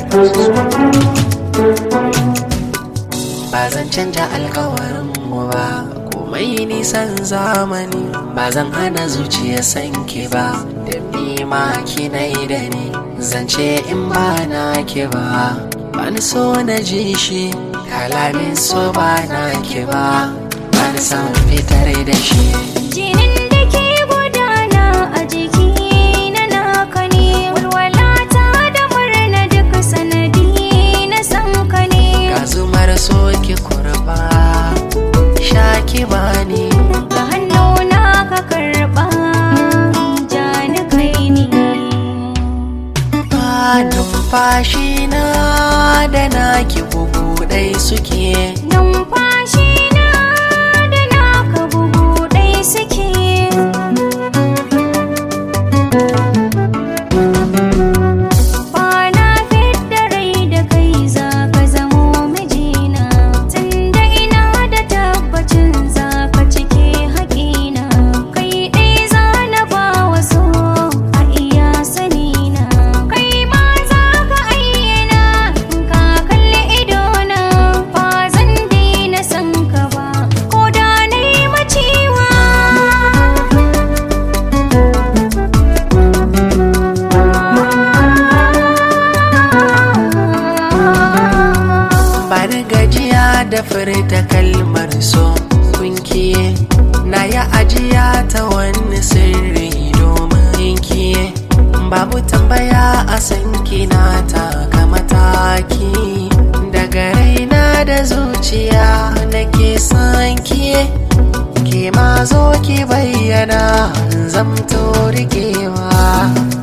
ba zan canja alkawarin mu ba komai nisan zamani ba zan hana zuciya sanki ba da ma kinai da ni zance in ba na ki ba ba ni so na ji shi kalamin so ba na ki ba ba ni san fitar da shi Jinin da ke gudana a jiki na naka ne walwalata da murna duk sanadi na san ka ne ga zumar so ki kurba sha ki bani ga hannuna ka karɓa ja ni kai ni ba numfashi na da naki bugu ɗai suke numfashi na da naka bugu ɗai suke Bana fidda rai da kai za ka zamo mijina Tunda ina da tabbacin za ka cike haƙina Kai ɗai za na ba wa so a iya sanina Kai ma za ka ayyana in ka kalli idona Ba zan daina san ka ba ko da na yi maciwa bani gajiya da furta kalmar so kunkiye na ya ajiya ta wani sirri domin kiye babu tambaya a sanki na taka mataki daga raina da zuciya nake son kiye ke ma zo ki bayyana zamto rikewa